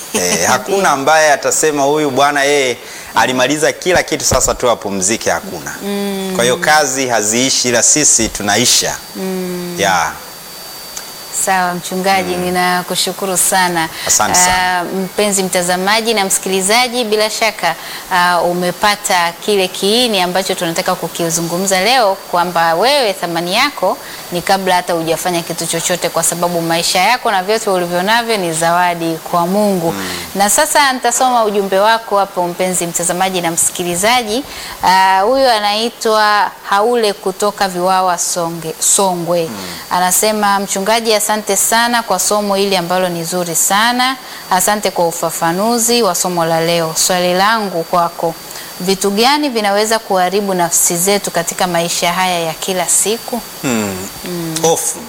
Eh, hakuna ambaye atasema huyu bwana yeye alimaliza kila kitu sasa tu apumzike, hakuna. Kwa hiyo kazi haziishi, ila sisi tunaisha. Yeah. Sawa mchungaji, ninakushukuru sana. Asante sana. Ah, mpenzi mtazamaji na msikilizaji, bila shaka ah, umepata kile kiini ambacho tunataka kukizungumza leo, kwamba wewe thamani yako ni kabla hata hujafanya kitu chochote, kwa sababu maisha yako na vyote ulivyo navyo ni zawadi kwa Mungu. Na sasa nitasoma ujumbe wako hapo, mpenzi mtazamaji na msikilizaji. Ah, Huyu anaitwa Haule kutoka Viwawa Songe, Songwe anasema mchungaji, asante sana kwa somo hili ambalo ni zuri sana. Asante kwa ufafanuzi wa somo la leo. Swali langu kwako, vitu gani vinaweza kuharibu nafsi zetu katika maisha haya ya kila siku? Hofu.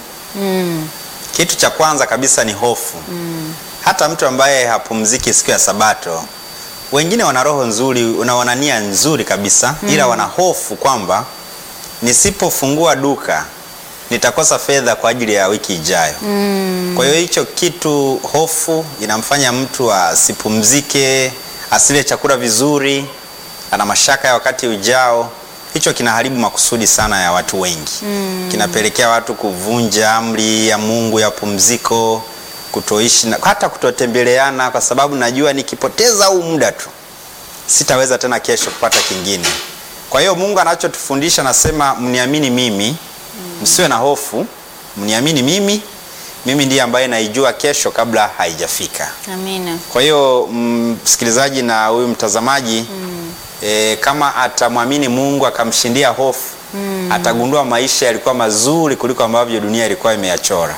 Kitu cha kwanza kabisa ni hofu. Hata mtu ambaye hapumziki siku ya Sabato, wengine wana roho nzuri na wana nia nzuri kabisa, ila wana hofu kwamba nisipofungua duka nitakosa fedha kwa ajili ya wiki ijayo. Kwa hiyo hicho kitu, hofu inamfanya mtu asipumzike, asile chakula vizuri, ana mashaka ya wakati ujao. Hicho kinaharibu makusudi sana ya watu wengi. Kinapelekea watu kuvunja amri ya Mungu ya pumziko, kutoishi na hata kutotembeleana, kwa sababu najua nikipoteza huu muda tu sitaweza tena kesho kupata kingine. Kwa hiyo Mungu anachotufundisha nasema, mniamini mimi, msiwe na hofu, mniamini mimi, mimi ndiye ambaye naijua kesho kabla haijafika. Amina. Kwa hiyo mm, msikilizaji na huyu mtazamaji e, kama atamwamini Mungu akamshindia hofu atagundua maisha yalikuwa mazuri kuliko ambavyo dunia ilikuwa imeyachora.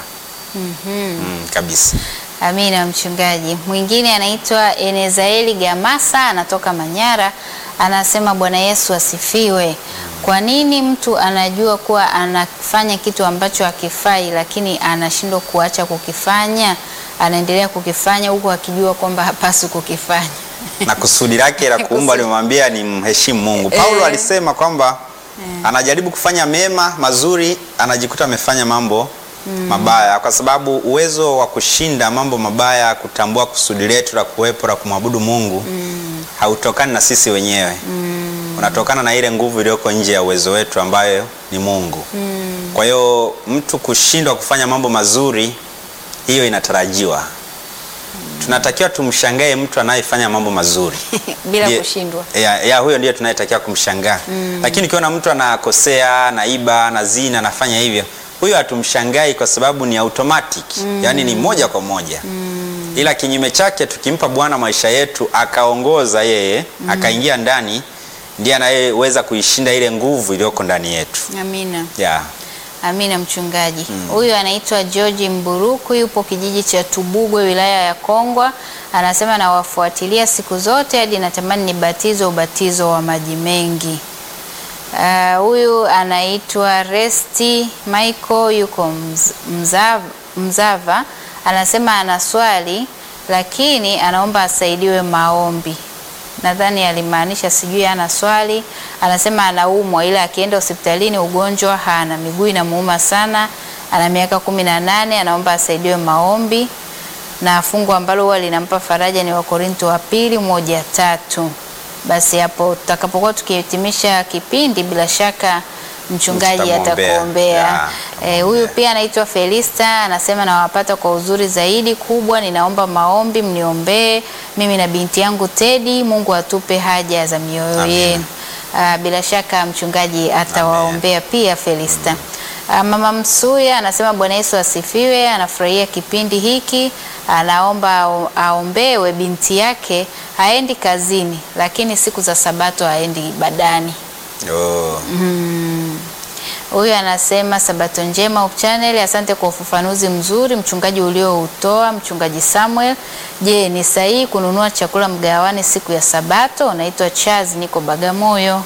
Mm, kabisa. Amina mchungaji. Mwingine anaitwa Enezaeli Gamasa anatoka Manyara, anasema Bwana Yesu asifiwe. Kwa nini mtu anajua kuwa anafanya kitu ambacho hakifai, lakini anashindwa kuacha kukifanya, anaendelea kukifanya huku akijua kwamba hapaswi kukifanya? na kusudi lake la kuumba limemwambia ni mheshimu Mungu. Paulo Eh. alisema kwamba anajaribu kufanya mema mazuri, anajikuta amefanya mambo mabaya, kwa sababu uwezo wa kushinda mambo mabaya, kutambua kusudi letu la kuwepo la kumwabudu Mungu hautokani na sisi wenyewe, unatokana na ile nguvu iliyoko nje ya uwezo wetu ambayo ni Mungu. Kwa hiyo mtu kushindwa kufanya mambo mazuri, hiyo inatarajiwa. Tunatakiwa tumshangae mtu anayefanya mambo mazuri bila Ndiye- kushindwa. ya, ya huyo ndiye tunayetakiwa kumshangaa. Lakini ukiona mtu anakosea, anaiba, anazina, anafanya hivyo, huyo hatumshangai kwa sababu ni automatic, yaani ni moja kwa moja. Ila kinyume chake, tukimpa Bwana maisha yetu akaongoza yeye, akaingia ndani, ndiye anayeweza kuishinda ile nguvu iliyoko ndani yetu. Amina. Yeah. Amina mchungaji. Huyu anaitwa George Mburuku, yupo kijiji cha Tubugwe, wilaya ya Kongwa. Anasema nawafuatilia siku zote hadi natamani nibatizwe ubatizo wa maji mengi. Ah, Huyu anaitwa Resti Michael, yuko Mz- Mzava, Mzava. Anasema ana swali lakini anaomba asaidiwe maombi. Nadhani alimaanisha sijui ana swali. Anasema anaumwa ila akienda hospitalini ugonjwa hana, miguu inamuuma sana, ana miaka kumi na nane. Anaomba asaidiwe maombi, na fungu ambalo huwa linampa faraja ni Wakorinto wa pili moja tatu. Basi hapo tutakapokuwa tukihitimisha kipindi, bila shaka mchungaji Tutamwombea. atakuombea. Ya, Eh, huyu pia anaitwa Felista anasema nawapata kwa uzuri zaidi kubwa, ninaomba maombi mniombee mimi na binti yangu Tedi, Mungu atupe haja za mioyo Amen. yenu. Ah, bila shaka mchungaji atawaombea pia Felista. Ah, Mama Msuya anasema Bwana Yesu asifiwe, anafurahia kipindi hiki, anaomba ao- aombewe binti yake, haendi kazini lakini siku za Sabato haendi ibadani. Oh. Huyu anasema Sabato njema Hope Channel, asante kwa ufafanuzi mzuri mchungaji ulioutoa mchungaji Samuel. Je, ni sahihi kununua chakula mgawani siku ya Sabato? Naitwa Charles, niko Bagamoyo.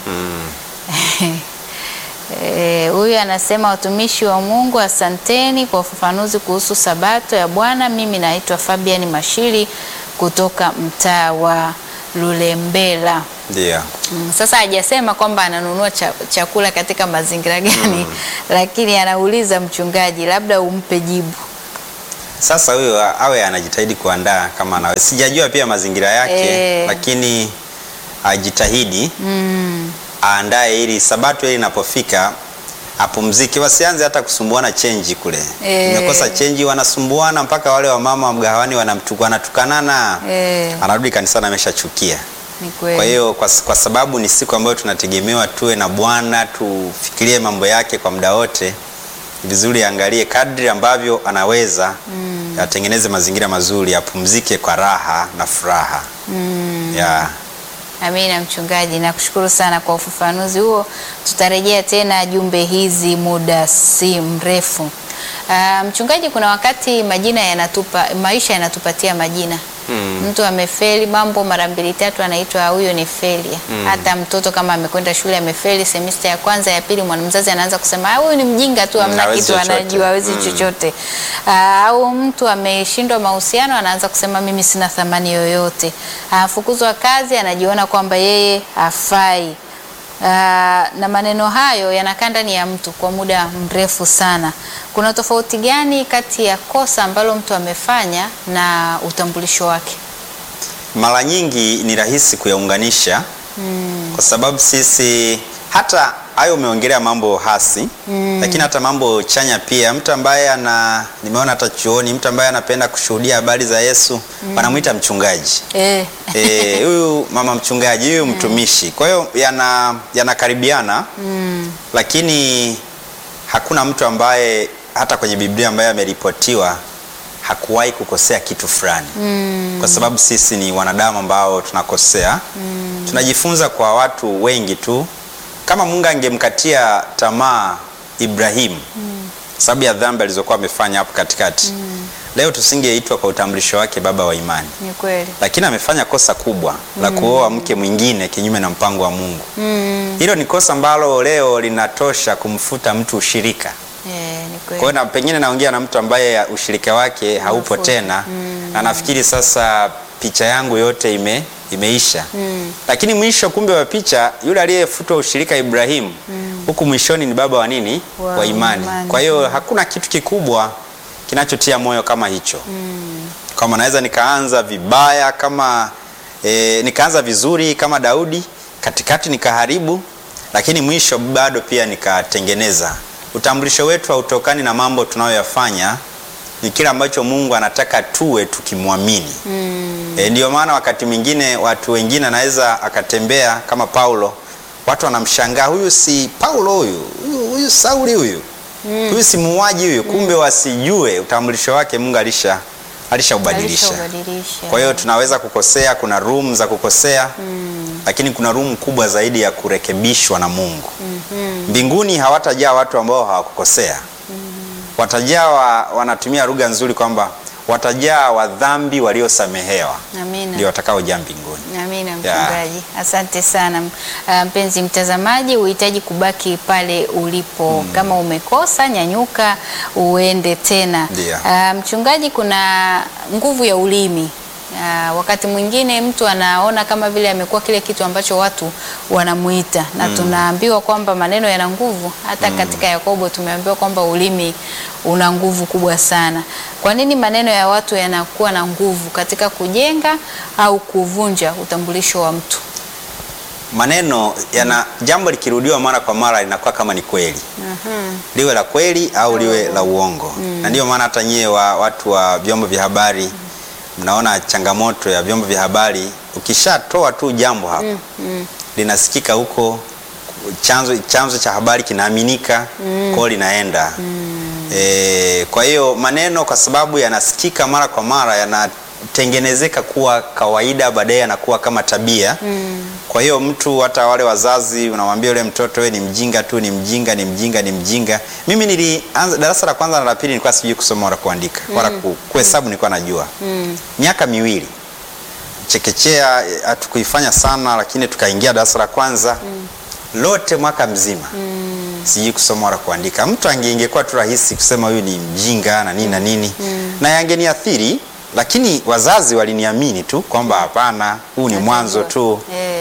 Eh, Huyu anasema watumishi wa Mungu, asanteni kwa ufafanuzi kuhusu Sabato ya Bwana. Mimi naitwa Fabian Mashiri kutoka mtaa wa Lulembela. Ndio. Mm, Sasa hajasema kwamba ananunua cha, chakula katika mazingira gani, lakini anauliza mchungaji, labda umpe jibu. Sasa huyo a- awe anajitahidi kuandaa kama anawe. Sijajua pia mazingira yake Eh. lakini ajitahidi aandae ili sabato ile inapofika apumzike, wasianze hata kusumbuana chenji kule. Eh. Umekosa chenji, wanasumbuana mpaka wale wamama wa mgahawani wanamtuka wanatukanana, Eh, anarudi kanisani ameshachukia. ni kweli. Kwa hiyo kwa, kwa sababu ni siku ambayo tunategemewa tuwe na Bwana, tufikirie mambo yake kwa muda wote, ni vizuri angalie kadri ambavyo anaweza atengeneze mazingira mazuri, apumzike kwa raha na furaha ya Amina mchungaji, nakushukuru sana kwa ufafanuzi huo. Tutarejea tena jumbe hizi muda si mrefu. Ah, mchungaji, kuna wakati majina yanatupa, maisha yanatupatia majina mtu amefeli mambo mara mbili tatu, anaitwa huyo ni failure. Hata mtoto kama amekwenda shule amefeli semester ya kwanza ya pili, mwanamzazi anaanza kusema "Ah, huyu ni mjinga tu, hamna hawezi kitu chochote." anajua, hawezi chochote. Ah, au mtu ameshindwa mahusiano, anaanza kusema mimi sina thamani yoyote. Afukuzwa kazi, anajiona kwamba yeye hafai. Ah, na maneno hayo yanakaa ndani ya mtu kwa muda mrefu sana. Kuna tofauti gani kati ya kosa ambalo mtu amefanya na utambulisho wake? mara nyingi ni rahisi kuyaunganisha kwa sababu sisi hata hayo umeongelea mambo hasi lakini hata mambo chanya pia. Mtu ambaye ana nimeona hata chuoni, mtu ambaye anapenda kushuhudia habari za Yesu wanamwita mchungaji. Eh, Eh, huyu mama mchungaji, huyu mtumishi. Kwa hiyo yana yanakaribiana lakini hakuna mtu ambaye hata kwenye Biblia ambaye ameripotiwa hakuwahi kukosea kitu fulani kwa sababu sisi ni wanadamu ambao tunakosea. Tunajifunza kwa watu wengi tu. Kama Mungu angemkatia tamaa Ibrahimu sababu ya dhambi alizokuwa amefanya hapo katikati, leo tusingeitwa kwa utambulisho wake baba wa imani ni kweli. lakini amefanya kosa kubwa la kuoa mke mwingine kinyume na mpango wa Mungu. Hilo ni kosa ambalo leo linatosha kumfuta mtu ushirika. Eh, ni Kwa hiyo kweli. na pengine naongea na mtu ambaye ushirika wake haupo Umefuta. tena na nafikiri sasa picha yangu yote ime, imeisha. Lakini mwisho kumbe wa picha yule aliyefutwa ushirika Ibrahimu huku mwishoni ni baba wa nini? Wa Wa imani. imani. Kwa hiyo hakuna kitu kikubwa kinachotia moyo kama hicho kama naweza nikaanza vibaya kama e, nikaanza vizuri kama Daudi, katikati nikaharibu, lakini mwisho bado pia nikatengeneza. Utambulisho wetu hautokani na mambo tunayoyafanya, ni kile ambacho Mungu anataka tuwe tukimwamini. E, ndio maana wakati mwingine watu wengine anaweza akatembea kama Paulo, watu wanamshangaa, huyu si Paulo huyu, huyu, huyu Sauli huyu huyu si muuaji huyu, kumbe wasijue utambulisho wake Mungu alisha alishaubadilisha. Alishaubadilisha. Kwa hiyo tunaweza kukosea, kuna room za kukosea lakini kuna room kubwa zaidi ya kurekebishwa na Mungu. Mbinguni hawatajaa watu ambao hawakukosea, watajaa wa, wanatumia lugha nzuri kwamba watajaa wadhambi waliosamehewa Amina. ndio watakaojaa mbinguni. Amina mchungaji, asante sana. Ah, Mpenzi mtazamaji, uhitaji kubaki pale ulipo. Kama umekosa, nyanyuka uende tena. Ndio. Ah, mchungaji, kuna nguvu ya ulimi. Ah, wakati mwingine mtu anaona kama vile amekuwa kile kitu ambacho watu wanamuita na tunaambiwa kwamba maneno yana nguvu. Hata katika Yakobo tumeambiwa kwamba ulimi una nguvu kubwa sana. Kwa nini maneno ya watu yanakuwa na nguvu katika kujenga au kuvunja utambulisho wa mtu? Maneno yana jambo likirudiwa mara kwa mara linakuwa kama ni kweli, liwe la kweli au liwe la uongo. Na ndio maana hata nyie wa watu wa vyombo vya habari mnaona changamoto ya vyombo vya habari, ukishatoa tu jambo hapo linasikika huko, chanzo, chanzo cha habari kinaaminika kwao linaenda e, kwa hiyo maneno kwa sababu yanasikika mara kwa mara yanatengenezeka kuwa kawaida, baadaye yanakuwa kama tabia kwa hiyo mtu hata wale wazazi unamwambia yule mtoto we ni mjinga tu, ni mjinga, ni mjinga, ni mjinga. Mimi nilianza darasa la kwanza na la pili nilikuwa sijui kusoma wala kuandika wala ku- kuhesabu nilikuwa najua miaka miwili chekechea eh, hatukuifanya sana, lakini tukaingia darasa la kwanza lote mwaka mzima sijui kusoma wala kuandika. Mtu ange ingekuwa tu rahisi kusema huyu ni mjinga na nini na nini na yangeniathiri, lakini wazazi waliniamini tu kwamba hapana, huu ni mwanzo tu Eh,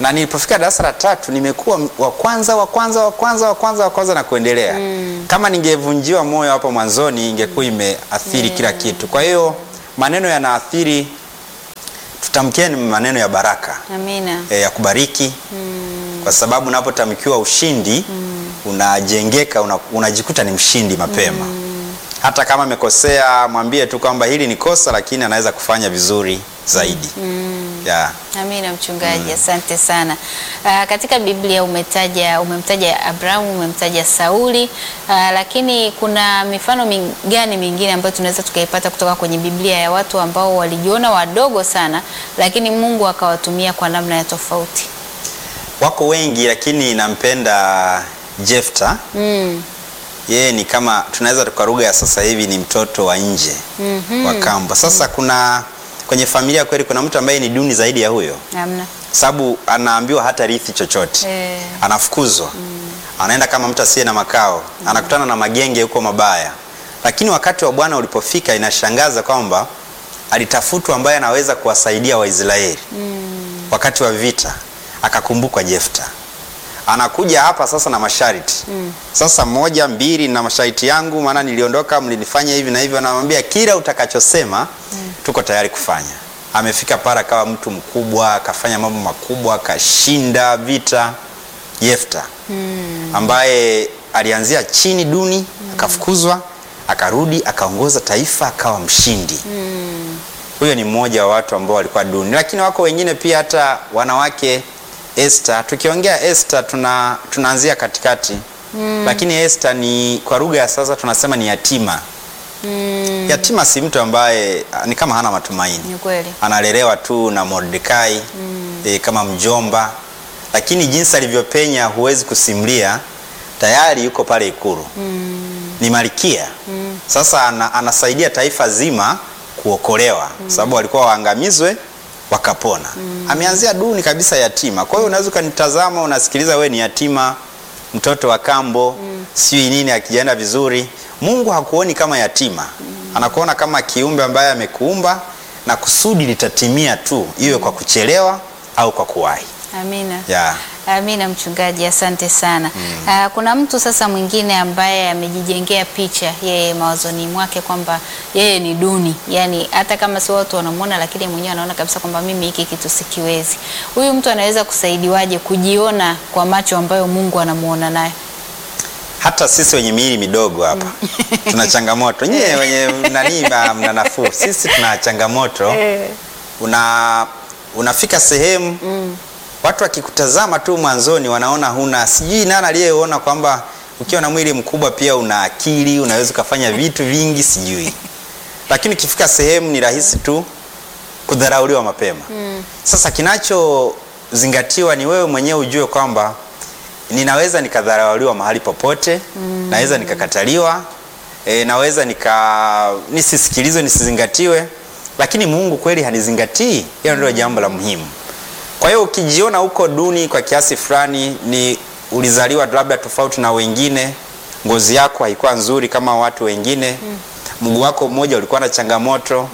na nilipofika darasa la tatu nimekuwa wa kwanza wa kwanza wa kwanza wa kwanza wa kwanza na kuendelea. Kama ningevunjiwa moyo hapo mwanzoni ingekuwa imeathiri kila kitu. Kwa hiyo maneno yanaathiri, tutamkieni maneno ya baraka Amina. e, ya kubariki kwa sababu unapotamkiwa ushindi unajengeka, una, unajikuta ni mshindi mapema. Hata kama amekosea, mwambie tu kwamba hili ni kosa, lakini anaweza kufanya vizuri zaidi. Yeah. Amina mchungaji, asante sana. Ah, katika Biblia umetaja umemtaja Abrahamu, umemtaja Sauli, ah, lakini kuna mifano min- gani mingine ambayo tunaweza tukaipata kutoka kwenye Biblia ya watu ambao walijiona wadogo sana, lakini Mungu akawatumia kwa namna ya tofauti? Wako wengi lakini nampenda Jefta. Mm. Yeye ni kama tunaweza kwa lugha ya sasa hivi ni mtoto wa nje wa kambo. Sasa kuna kwenye familia kweli kuna mtu ambaye ni duni zaidi ya huyo, Amna. sababu anaambiwa hata rithi chochote Eh. anafukuzwa anaenda kama mtu asiye na makao anakutana na magenge huko mabaya, lakini wakati wa Bwana ulipofika, inashangaza kwamba alitafutwa ambaye anaweza kuwasaidia Waisraeli wakati wa vita, akakumbukwa Jefta. Anakuja hapa sasa na masharti sasa, moja mbili na masharti yangu, maana niliondoka, mlinifanya hivi na hivi. Anamwambia kila utakachosema tuko tayari kufanya. Amefika pale akawa mtu mkubwa, akafanya mambo makubwa, akashinda vita. Jefta ambaye alianzia chini duni, akafukuzwa, akarudi, akaongoza taifa, akawa mshindi. Huyo ni mmoja wa watu ambao walikuwa duni, lakini wako wengine pia, hata wanawake. Esther, tukiongea Esther tuna tunaanzia katikati lakini Esther ni kwa lugha ya sasa tunasema ni yatima. Yatima si mtu ambaye ah, ni kama hana matumaini Ni kweli. analelewa tu na Mordekai e, kama mjomba, lakini jinsi alivyopenya huwezi kusimulia. Tayari yuko pale ikulu ni malkia sasa, ana, anasaidia taifa zima kuokolewa sababu walikuwa waangamizwe wakapona. Ameanzia duni kabisa, yatima. Kwa hiyo unaweza ukanitazama, unasikiliza, we ni yatima, mtoto wa kambo, sijui nini, akijaenda vizuri. Mungu hakuoni kama yatima, anakuona kama kiumbe ambaye amekuumba na kusudi litatimia tu, iwe kwa kuchelewa au kwa kuwahi. Amina. Yeah. Amina mchungaji, asante sana. Ah, kuna mtu sasa mwingine ambaye amejijengea picha yeye mawazoni mwake kwamba yeye ni duni, yaani hata kama si watu wanamwona, lakini mwenyewe anaona kabisa kwamba mimi hiki kitu sikiwezi. Huyu mtu anaweza kusaidiwaje kujiona kwa macho ambayo Mungu anamuona nayo? Hata sisi wenye miili midogo hapa tuna changamoto. Nyie wenye nani ma- mna nafuu, sisi tuna changamoto. Una unafika sehemu watu wakikutazama tu mwanzoni wanaona huna, sijui nani aliyeona kwamba ukiwa na mwili mkubwa pia una akili, unaweza ukafanya vitu vingi, sijui. Lakini ukifika sehemu ni rahisi tu kudharauliwa mapema. Sasa kinachozingatiwa ni wewe mwenyewe ujue kwamba ninaweza nikadharauliwa mahali popote, naweza nikakataliwa, e, naweza nika nisisikilizwe, nisizingatiwe, lakini Mungu kweli hanizingatii. Hilo ndilo jambo la muhimu. Kwa hiyo ukijiona uko duni kwa kiasi fulani, ni ulizaliwa labda tofauti na wengine, ngozi yako haikuwa nzuri kama watu wengine, mguu wako mmoja ulikuwa na changamoto,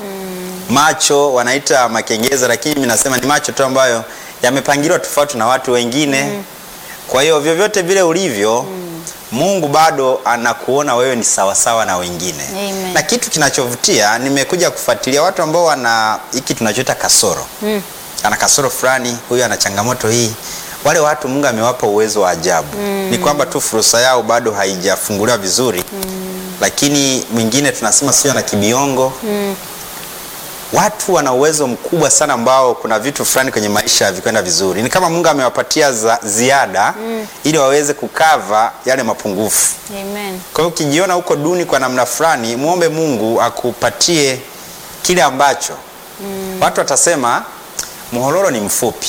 macho wanaita makengeza, lakini mimi nasema ni macho tu ambayo yamepangiliwa tofauti na watu wengine. Kwa hiyo vyovyote vile ulivyo, Mungu bado anakuona wewe ni sawasawa na wengine. Amen. Na kitu kinachovutia, nimekuja kufuatilia watu ambao wana hiki tunachoita kasoro ana kasoro fulani, huyu ana changamoto hii. Wale watu Mungu amewapa uwezo wa ajabu. Ni kwamba tu fursa yao bado haijafunguliwa vizuri. Lakini mwingine tunasema sio ana kibiongo. Watu wana uwezo mkubwa sana ambao kuna vitu fulani kwenye maisha havikwenda vizuri. Ni kama Mungu amewapatia za, ziada ili waweze kukava yale mapungufu. Amen. Kwa hiyo ukijiona uko duni kwa namna fulani, muombe Mungu akupatie kile ambacho watu watasema Muhololo ni mfupi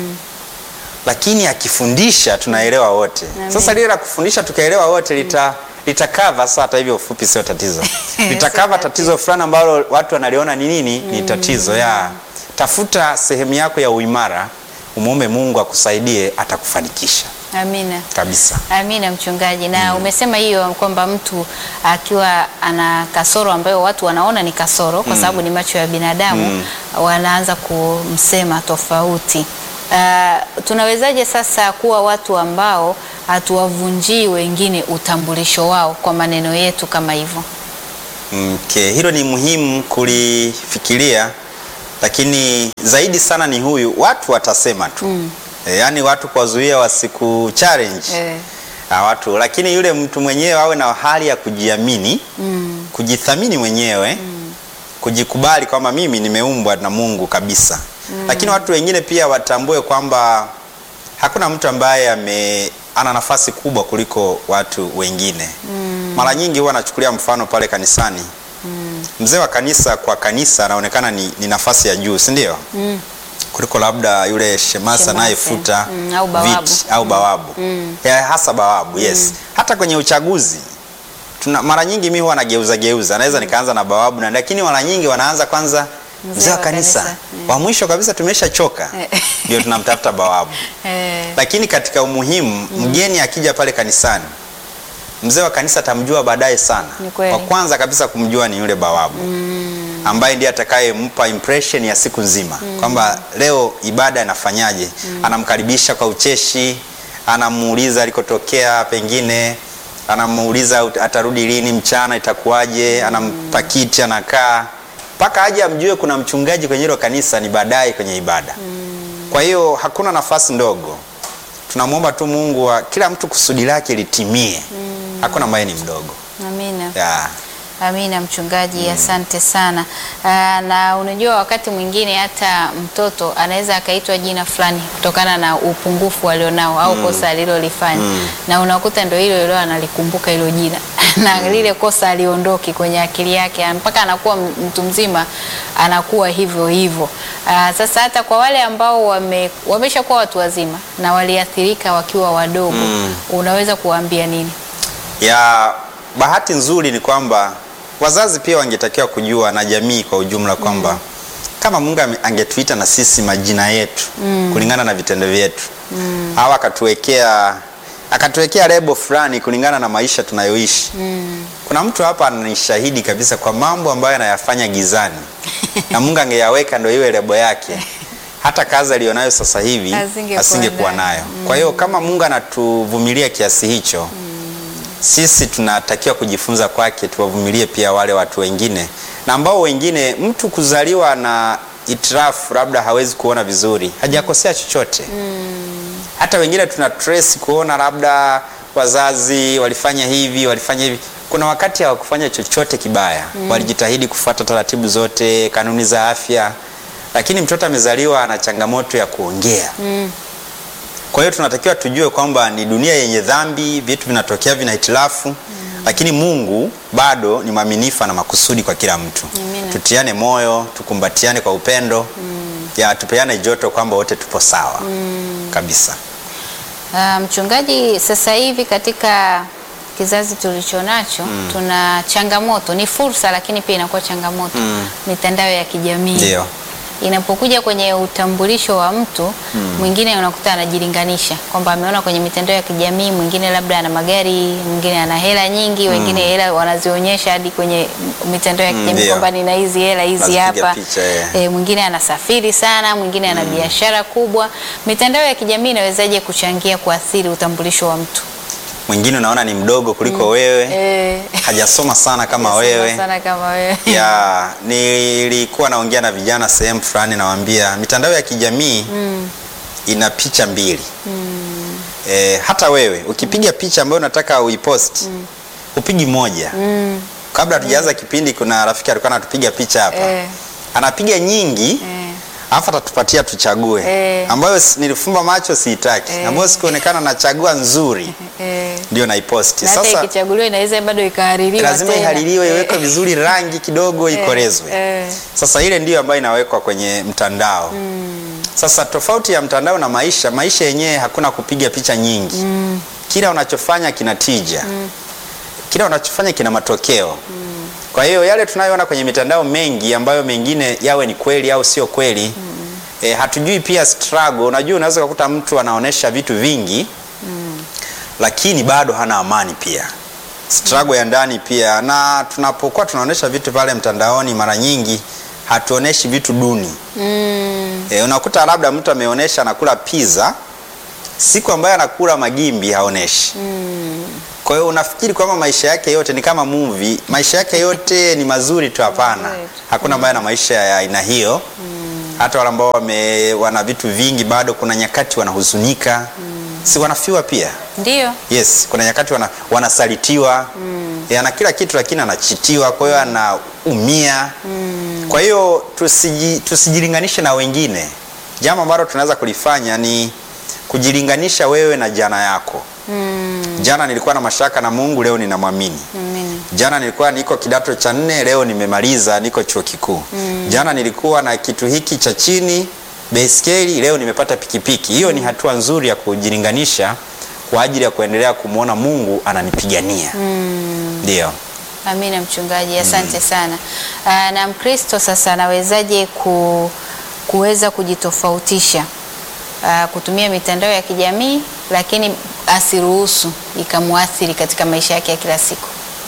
lakini akifundisha tunaelewa wote. Amen. Sasa lile la kufundisha tukaelewa wote lita litakava sasa, hata hivyo ufupi sio tatizo, litakava tatizo fulani ambalo watu wanaliona ni nini, ni tatizo ya tafuta sehemu yako ya uimara, umwombe Mungu akusaidie, atakufanikisha Amina. kabisa. Amina mchungaji, na umesema hiyo kwamba mtu akiwa ana kasoro ambayo watu wanaona ni kasoro kwa sababu ni macho ya binadamu, wanaanza kumsema tofauti. Uh, tunawezaje sasa kuwa watu ambao hatuwavunjii wengine utambulisho wao kwa maneno yetu kama hivyo? Okay, hilo ni muhimu kulifikiria, lakini zaidi sana ni huyu, watu watasema tu mm. E, yaani watu kuwazuia wasiku challenge Eh. na watu, lakini yule mtu mwenyewe awe na hali ya kujiamini Mm. kujithamini mwenyewe kujikubali kwamba mimi nimeumbwa na Mungu kabisa. Lakini watu wengine pia watambue kwamba hakuna mtu ambaye ame ana nafasi kubwa kuliko watu wengine. Mara nyingi huwa nachukulia mfano pale kanisani. Mzee wa kanisa kwa kanisa anaonekana ni, ni nafasi ya juu, si ndio? Mm. kuliko labda yule shemasa Shemasi. anayefuta Mm, au bawabu. viti au bawabu ya, hasa bawabu yes. Hata kwenye uchaguzi tuna, mara nyingi mi huwa nageuza geuza, naweza nikaanza na bawabu na, lakini mara nyingi wanaanza kwanza mzee wa kanisa, kanisa. wa mwisho kabisa tumeshachoka Eh. ndio tunamtafuta bawabu. Eh. Lakini katika umuhimu, mgeni akija pale kanisani, mzee wa kanisa atamjua baadaye sana. Ni kweli. Wa kwanza kabisa kumjua ni yule bawabu ambaye ndiye atakayempa impression ya siku nzima kwamba leo ibada inafanyaje. Anamkaribisha kwa ucheshi, anamuuliza alikotokea, pengine anamuuliza ut- atarudi lini, mchana itakuwaje, anampa kiti, anakaa mpaka aje amjue kuna mchungaji kwenye hilo kanisa, ni baadaye kwenye ibada. Kwa hiyo hakuna nafasi ndogo. Tunamwomba tu Mungu wa kila mtu kusudi lake litimie. Hakuna ambaye ni mdogo. Amina. Yeah. Amina mchungaji, asante sana. Aa, na unajua wakati mwingine hata mtoto anaweza akaitwa jina fulani kutokana na upungufu alionao au kosa alilolifanya na unakuta ndio hilo hilo analikumbuka hilo jina na lile kosa aliondoki kwenye akili yake mpaka anakuwa m- mtu mzima anakuwa hivyo hivyo. Aa, sasa hata kwa wale ambao wame, wameshakuwa watu wazima na waliathirika wakiwa wadogo unaweza kuwaambia nini? ya bahati nzuri ni kwamba wazazi pia wangetakiwa kujua na jamii kwa ujumla kwamba kama Mungu ame- angetuita na sisi majina yetu kulingana na vitendo vyetu au akatuwekea akatuwekea lebo fulani kulingana na maisha tunayoishi. Kuna mtu hapa ananishahidi kabisa kwa mambo ambayo anayafanya gizani na Mungu angeyaweka ndio iwe lebo yake, hata kazi aliyonayo sasa hivi Asingekuwa asingekuwa nayo. nayo. Kwa hiyo kama Mungu anatuvumilia kiasi hicho sisi tunatakiwa kujifunza kwake, tuwavumilie pia wale watu wengine, na ambao wengine, mtu kuzaliwa na itirafu labda hawezi kuona vizuri, hajakosea chochote. Hata wengine tuna trace kuona labda wazazi walifanya hivi, walifanya hivi. Kuna wakati hawakufanya chochote kibaya, walijitahidi kufuata taratibu zote, kanuni za afya, lakini mtoto amezaliwa ana changamoto ya kuongea. Kwa hiyo tunatakiwa tujue kwamba ni dunia yenye dhambi, vitu vinatokea vina hitilafu lakini Mungu bado ni mwaminifu na makusudi kwa kila mtu. Amina. Tutiane moyo, tukumbatiane kwa upendo, ya tupeane joto kwamba wote tupo sawa kabisa. Ah, mchungaji, sasa hivi katika kizazi tulicho nacho tuna changamoto, ni fursa lakini pia inakuwa changamoto. Mitandao ya kijamii Ndio. inapokuja kwenye utambulisho wa mtu mwingine, unakuta anajilinganisha kwamba ameona kwenye mitandao ya kijamii, mwingine labda ana magari, mwingine ana hela nyingi, wengine hela wanazionyesha hadi kwenye m- mitandao ya Mm, kijamii ndio. kwamba nina hizi hela hizi Nazipiga hapa picha, eh. e, mwingine anasafiri sana, mwingine ana biashara kubwa. Mitandao ya kijamii inawezaje kuchangia kuathiri utambulisho wa mtu? Mwingine unaona ni mdogo kuliko wewe, Eh, hajasoma sana kama sana wewe. sana kama wewe. ya nilikuwa naongea na vijana sehemu fulani, nawaambia mitandao ya kijamii ina picha mbili e, hata wewe ukipiga picha ambayo unataka uipost upigi moja Mm, kabla hatujaanza kipindi kuna rafiki alikuwa anatupiga picha hapa Eh. anapiga nyingi eh, alafu atatupatia tuchague Eh. ambayo si- nilifumba macho siitaki Eh. ambayo sikuonekana nachagua nzuri eh. ndio naiposti Na hata sasa ikichaguliwa inaweza bado ikahaririwa lazima tena. ihaririwe Eh, iwekwe vizuri rangi kidogo ikorezwe eh. sasa ile ndiyo ambayo inawekwa kwenye mtandao sasa tofauti ya mtandao na maisha maisha yenyewe hakuna kupiga picha nyingi kila unachofanya kina tija kila unachofanya kina matokeo kwa hiyo yale tunayoona kwenye mitandao mengi ambayo mengine yawe ni kweli au sio kweli eh, hatujui pia struggle unajua unaweza kukuta mtu anaonesha vitu vingi lakini bado hana amani pia struggle ya ndani pia na tunapokuwa tunaonesha vitu pale mtandaoni mara nyingi hatuoneshi vitu duni Mm, E, unakuta labda mtu ameonyesha anakula pizza, siku ambayo anakula magimbi haoneshi. Kwa hiyo unafikiri kwamba maisha yake yote ni kama movie, maisha yake yote ni mazuri tu? Hapana, Mazuri tu. hakuna ambaye ana maisha ya aina hiyo. Hata wale ambao wame wana vitu vingi bado kuna nyakati wanahuzunika, si wanafiwa pia? Ndio. Yes, kuna nyakati wana, wanasalitiwa mm. ana kila kitu lakini anachitiwa, kwa hiyo anaumia kwa hiyo tusiji, tusijilinganishe na wengine. Jambo ambalo tunaweza kulifanya ni kujilinganisha wewe na jana yako. Jana nilikuwa na mashaka na Mungu, leo ninamwamini. Amina. Jana nilikuwa niko kidato cha nne, leo nimemaliza, niko chuo kikuu. Jana nilikuwa na kitu hiki cha chini baiskeli, leo nimepata pikipiki. Hiyo ni hatua nzuri ya kujilinganisha kwa ajili ya kuendelea kumwona Mungu ananipigania. Ndio. Amina mchungaji, asante sana. Aa, na Mkristo sasa anawezaje ku, kuweza kujitofautisha aa, kutumia mitandao ya kijamii lakini asiruhusu ikamuathiri katika maisha yake ya kila siku?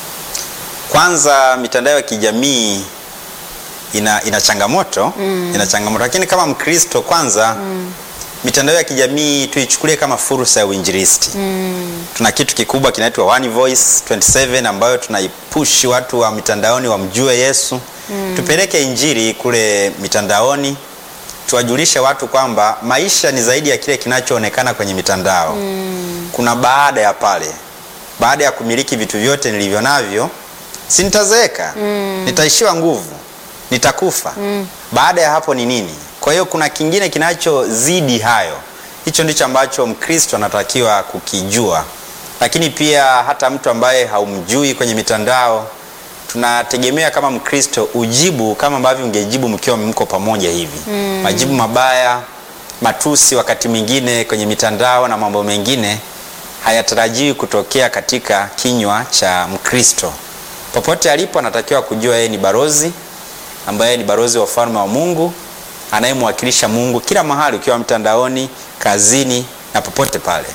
Kwanza mitandao ya kijamii ina, ina changamoto ina changamoto, lakini kama Mkristo kwanza mitandao ya kijamii tuichukulie kama fursa ya uinjilisti. Tuna kitu kikubwa kinaitwa One Voice 27 ambayo tunaipush watu wa mitandaoni wamjue Yesu. Tupeleke injili kule mitandaoni, tuwajulishe watu kwamba maisha ni zaidi ya kile kinachoonekana kwenye mitandao. Kuna baada ya pale, baada ya kumiliki vitu vyote nilivyo navyo, si nitazeeka, nitaishiwa nguvu, nitakufa. Baada ya hapo ni nini? Kwa hiyo kuna kingine kinachozidi hayo. Hicho ndicho ambacho Mkristo anatakiwa kukijua, lakini pia hata mtu ambaye haumjui kwenye mitandao, tunategemea kama Mkristo ujibu kama ambavyo ungejibu mkiwa mko pamoja hivi. Majibu mabaya, matusi, wakati mwingine kwenye mitandao na mambo mengine hayatarajiwi kutokea katika kinywa cha Mkristo. Popote alipo, anatakiwa kujua yeye ni barozi ambaye ni barozi wa ufalme wa Mungu anayemwakilisha Mungu kila mahali, ukiwa mtandaoni, kazini na popote pale.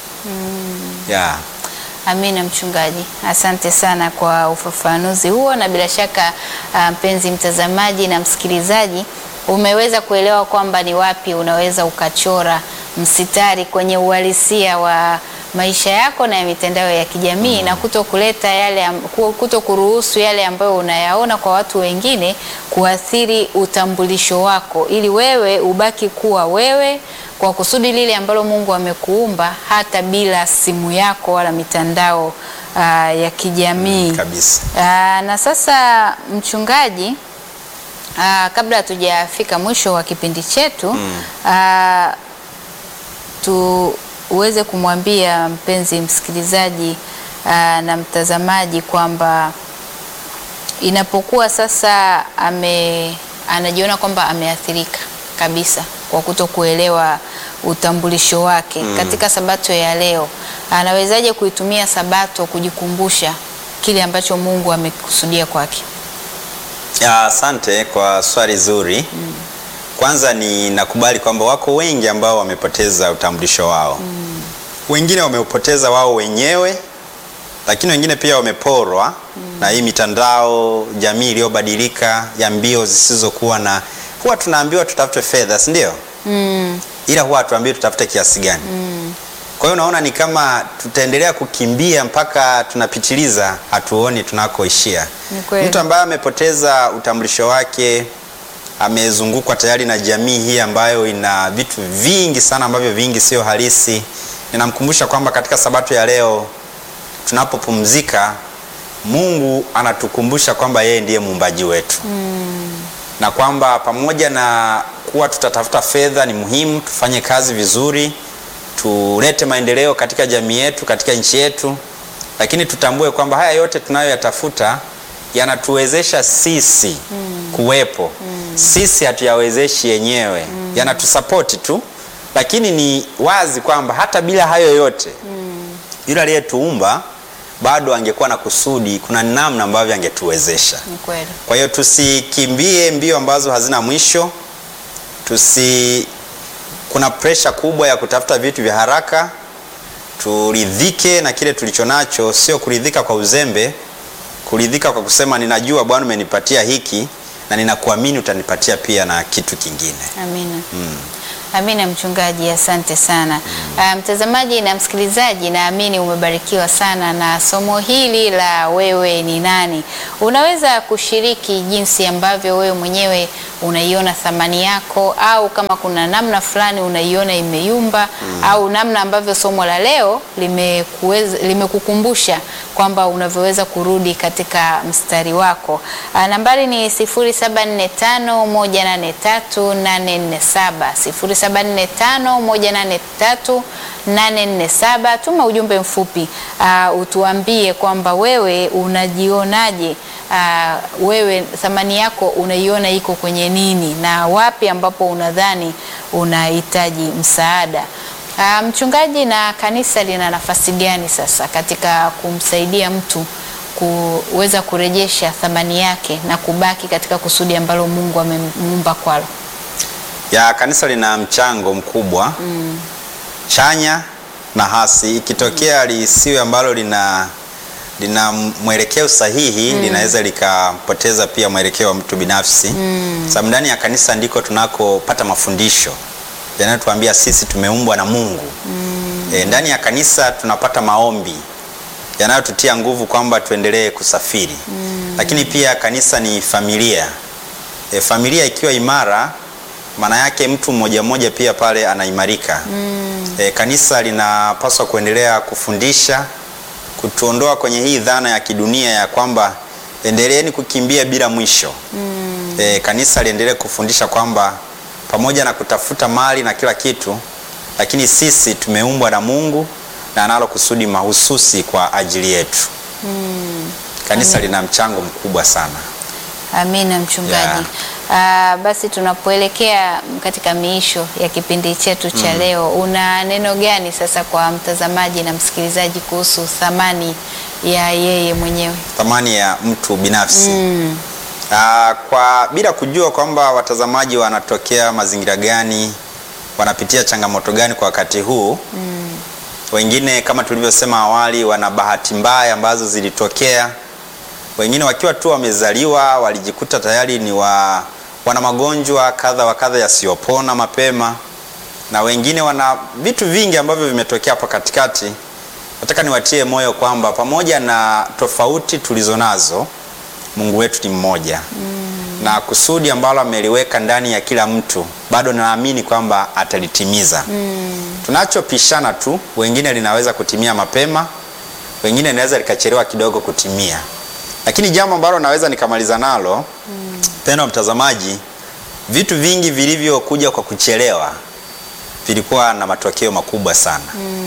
Yeah. Amina mchungaji, asante sana kwa ufafanuzi huo, na bila shaka ah, mpenzi mtazamaji na msikilizaji umeweza kuelewa kwamba ni wapi unaweza ukachora msitari kwenye uhalisia wa maisha yako na ya mitandao ya kijamii na kuto kuleta yale am- ku- kuto kuruhusu yale ambayo unayaona kwa watu wengine kuathiri utambulisho wako, ili wewe ubaki kuwa wewe kwa kusudi lile ambalo Mungu amekuumba hata bila simu yako wala mitandao ah, ya kijamii. Kabisa. Ah, na sasa mchungaji, ah, kabla hatujafika mwisho wa kipindi chetu ah, tuweze kumwambia mpenzi msikilizaji ah, na mtazamaji kwamba inapokuwa sasa ame anajiona kwamba ameathirika kabisa kwa kuto kuelewa utambulisho wake katika sabato ya leo, anawezaje kuitumia sabato kujikumbusha kile ambacho Mungu amekusudia kwake? Ya, Asante kwa swali zuri. Kwanza ni nakubali kwamba wako wengi ambao wamepoteza utambulisho wao. Wengine wameupoteza wao wenyewe, lakini wengine pia wameporwa na hii mitandao jamii iliyobadilika ya mbio zisizokuwa na. Huwa tunaambiwa tutafute fedha, si ndio? Ila huwa hatuambiwi tutafute kiasi gani. Kwa hiyo unaona ni kama tutaendelea kukimbia mpaka tunapitiliza, hatuoni tunakoishia. Ni kweli. Mtu ambaye amepoteza utambulisho wake amezungukwa tayari na jamii hii ambayo ina vitu vingi sana ambavyo vingi sio halisi. Ninamkumbusha kwamba katika sabato ya leo tunapopumzika, Mungu anatukumbusha kwamba yeye ndiye muumbaji wetu na kwamba pamoja na kuwa tutatafuta fedha, ni muhimu tufanye kazi vizuri, tulete maendeleo katika jamii yetu, katika nchi yetu, lakini tutambue kwamba haya yote tunayoyatafuta yanatuwezesha sisi kuwepo. Sisi hatuyawezeshi yenyewe, yanatusapoti tu, lakini ni wazi kwamba hata bila hayo yote yule aliyetuumba bado angekuwa na kusudi, kuna namna ambavyo angetuwezesha. Ni kweli. Kwa hiyo tusikimbie mbio ambazo hazina mwisho. Tusi kuna presha kubwa ya kutafuta vitu vya haraka. Turidhike na kile tulicho nacho, sio kuridhika kwa uzembe, kuridhika kwa kusema ninajua Bwana umenipatia hiki, na ninakuamini utanipatia pia na kitu kingine. Amina. Amina mchungaji, asante sana. Ah, mtazamaji na msikilizaji, naamini umebarikiwa sana na somo hili la wewe ni nani. Unaweza kushiriki jinsi ambavyo wewe mwenyewe unaiona thamani yako, au kama kuna namna fulani unaiona imeyumba, au namna ambavyo somo la leo limekuweza- limekukumbusha kwamba unavyoweza kurudi katika mstari wako. Ah, nambari ni 0745183847 0745183847. Tuma ujumbe mfupi uh, utuambie kwamba wewe unajionaje, uh, wewe thamani yako unaiona iko kwenye nini na wapi ambapo unadhani unahitaji msaada. Uh, mchungaji, na kanisa lina nafasi gani sasa katika kumsaidia mtu kuweza kurejesha thamani yake na kubaki katika kusudi ambalo Mungu amemuumba kwalo? ya kanisa lina mchango mkubwa chanya na hasi. Ikitokea lisiwe ambalo lina lina mwelekeo sahihi linaweza likapoteza pia mwelekeo wa mtu binafsi sababu ndani ya kanisa ndiko tunakopata mafundisho yanayotuambia sisi tumeumbwa na Mungu e, ndani ya kanisa tunapata maombi yanayotutia nguvu kwamba tuendelee kusafiri lakini pia kanisa ni familia e, familia ikiwa imara maana yake mtu mmoja mmoja pia pale anaimarika. E, kanisa linapaswa kuendelea kufundisha, kutuondoa kwenye hii dhana ya kidunia ya kwamba endeleeni kukimbia bila mwisho. E, kanisa liendelee kufundisha kwamba pamoja na kutafuta mali na kila kitu, lakini sisi tumeumbwa na Mungu na analo kusudi mahususi kwa ajili yetu. Kanisa lina mchango mkubwa sana. Amina mchungaji. Ah, basi tunapoelekea katika miisho ya kipindi chetu cha leo, una neno gani sasa kwa mtazamaji na msikilizaji kuhusu thamani ya yeye mwenyewe? thamani ya mtu binafsi Ah, kwa bila kujua kwamba watazamaji wanatokea mazingira gani, wanapitia changamoto gani kwa wakati huu. Wengine kama tulivyosema awali, wana bahati mbaya ambazo zilitokea. Wengine wakiwa tu wamezaliwa walijikuta tayari ni wa, wana magonjwa kadha wa kadha yasiyopona mapema, na wengine wana vitu vingi ambavyo vimetokea hapa katikati. Nataka niwatie moyo kwamba pamoja na tofauti tulizo nazo Mungu wetu ni mmoja na kusudi ambalo ameliweka ndani ya kila mtu bado naamini kwamba atalitimiza. Tunachopishana tu, wengine linaweza kutimia mapema, wengine linaweza likachelewa kidogo kutimia, lakini jambo ambalo naweza nikamaliza nalo mpendwa mtazamaji, vitu vingi vilivyokuja kwa kuchelewa vilikuwa na matokeo makubwa sana.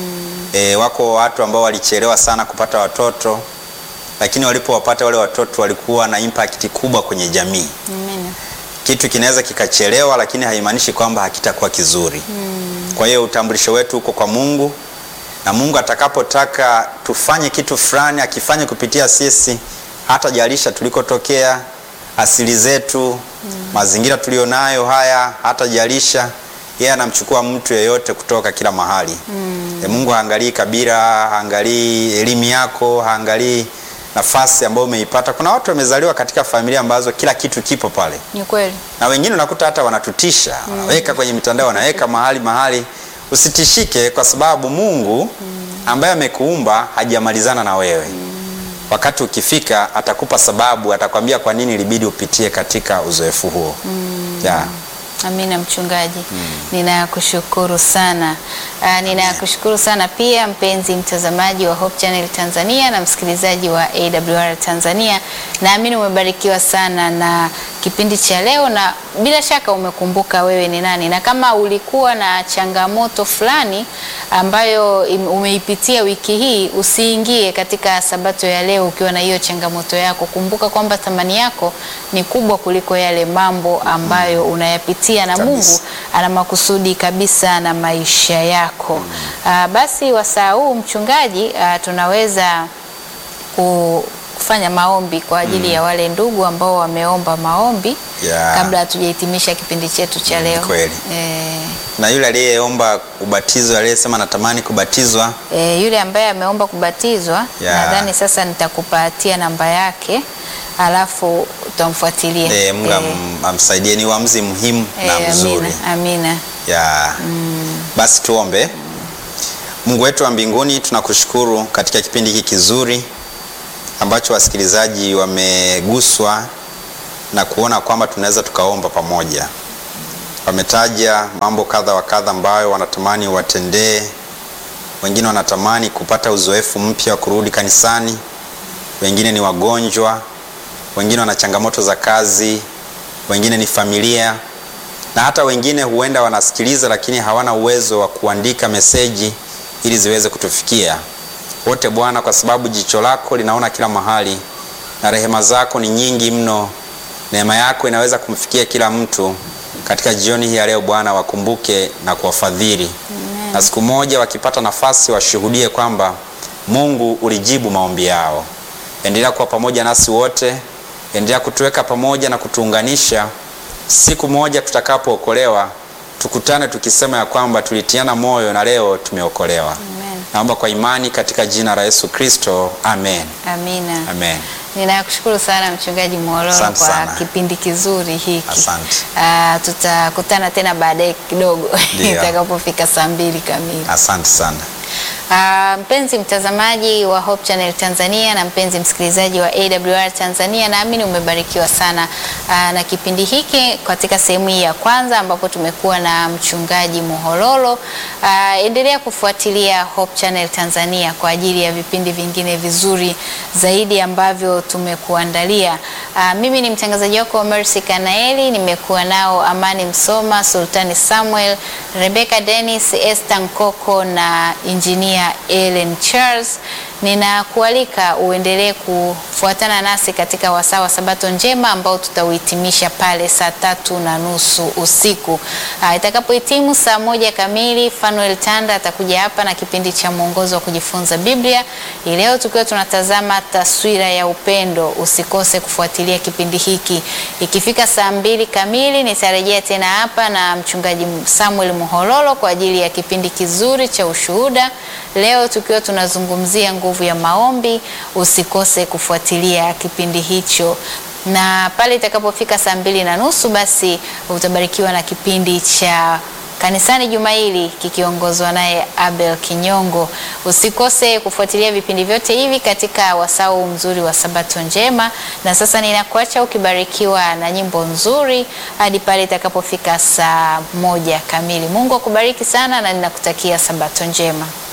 E, wako watu ambao walichelewa sana kupata watoto lakini walipowapata wale watoto walikuwa na impact kubwa kwenye jamii. Amina. Kitu kinaweza kikachelewa, lakini haimaanishi kwamba hakitakuwa kizuri. Kwa hiyo utambulisho wetu uko kwa Mungu, na Mungu atakapotaka tufanye kitu fulani, akifanye kupitia sisi, hata jalisha tulikotokea, asili zetu, mazingira tulionayo haya, hata jalisha yeye anamchukua mtu yeyote kutoka kila mahali. E, Mungu haangalii kabila, haangalii elimu yako, haangalii nafasi ambayo umeipata. Kuna watu wamezaliwa katika familia ambazo kila kitu kipo pale, Ni kweli. na wengine unakuta hata wanatutisha, wanaweka kwenye mitandao, wanaweka mahali mahali. Usitishike kwa sababu Mungu ambaye amekuumba hajamalizana na wewe. Wakati ukifika atakupa sababu, atakwambia kwa nini ilibidi upitie katika uzoefu huo. Yeah. Amina mchungaji, ninakushukuru sana. Uh, ninakushukuru sana pia mpenzi mtazamaji wa Hope Channel Tanzania na msikilizaji wa AWR Tanzania. Naamini umebarikiwa sana na kipindi cha leo na bila shaka umekumbuka wewe ni nani, na kama ulikuwa na changamoto fulani ambayo im- umeipitia wiki hii, usiingie katika sabato ya leo ukiwa na hiyo changamoto yako. Kumbuka kwamba thamani yako ni kubwa kuliko yale mambo ambayo unayapitia na Kabisa. Mungu ana makusudi kabisa na maisha yako. Ah, basi wasaa huu mchungaji, ah, tunaweza ku- kufanya maombi kwa ajili ya wale ndugu ambao wameomba maombi Yeah. kabla hatujahitimisha kipindi chetu cha Mm, leo. kweli. Eh, Na yule aliyeomba ubatizo, aliyesema natamani kubatizwa, E, yule ambaye ameomba kubatizwa Yeah. nadhani sasa nitakupatia namba yake alafu utamfuatilia. Eh, Mungu Eh, am- amsaidie, ni uamuzi muhimu na eh, mzuri amina, amina. ya basi tuombe. Mungu wetu wa mbinguni, tunakushukuru katika kipindi hiki kizuri ambacho wasikilizaji wameguswa na kuona kwamba tunaweza tukaomba pamoja. Wametaja mambo kadha wa kadha ambayo wanatamani watendee. Wengine wanatamani kupata uzoefu mpya wa kurudi kanisani, wengine ni wagonjwa, wengine wana changamoto za kazi, wengine ni familia na hata wengine huenda wanasikiliza lakini hawana uwezo wa kuandika meseji ili ziweze kutufikia wote. Bwana, kwa sababu jicho lako linaona kila mahali na rehema zako ni nyingi mno, neema yako inaweza kumfikia kila mtu. Katika jioni hii ya leo Bwana, wakumbuke na kuwafadhili, na siku moja wakipata nafasi washuhudie kwamba Mungu ulijibu maombi yao. Endelea kuwa pamoja nasi wote, endelea kutuweka pamoja na kutuunganisha siku moja tutakapookolewa tukutane tukisema ya kwamba tulitiana moyo na leo tumeokolewa. Amen. Naomba kwa imani katika jina la Yesu Kristo, amen, Amina. amen. Ninakushukuru sana Mchungaji Mwololo Asante kwa sana. kipindi kizuri hiki. Asante. Ah, tutakutana tena baadaye kidogo Ndio. itakapofika saa mbili kamili. Asante sana. Ah, mpenzi mtazamaji wa Hope Channel Tanzania na mpenzi msikilizaji wa AWR Tanzania, naamini umebarikiwa sana ah, na kipindi hiki katika sehemu hii ya kwanza ambapo tumekuwa na mchungaji Muhololo. Ah, endelea kufuatilia Hope Channel Tanzania kwa ajili ya vipindi vingine vizuri zaidi ambavyo tumekuandalia. Ah, mimi ni mtangazaji wako Mercy Kanaeli, nimekuwa nao Amani Msoma, Sultani Samuel, Rebecca Dennis, Esther Nkoko na injinia Ellen Charles. Ninakualika uendelee kufuatana nasi katika wasaa wa Sabato njema ambao tutauhitimisha pale saa tatu na nusu usiku. Ah, Itakapohitimu saa moja kamili, Fanuel Tanda atakuja hapa na kipindi cha mwongozo wa kujifunza Biblia. Hii leo tukiwa tunatazama taswira ya upendo. Usikose kufuatilia kipindi hiki. Ikifika saa mbili kamili nitarejea tena hapa na mchungaji Samuel Muhololo kwa ajili ya kipindi kizuri cha ushuhuda. Leo tukiwa tunazungumzia nguvu ya maombi. Usikose kufuatilia kipindi hicho na pale itakapofika saa mbili na nusu basi utabarikiwa na kipindi cha kanisani juma hili kikiongozwa naye Abel Kinyongo. Usikose kufuatilia vipindi vyote hivi katika wasau mzuri wa Sabato njema. Na sasa ninakuacha ukibarikiwa na nyimbo nzuri hadi pale itakapofika saa moja kamili. Mungu akubariki sana na ninakutakia Sabato njema.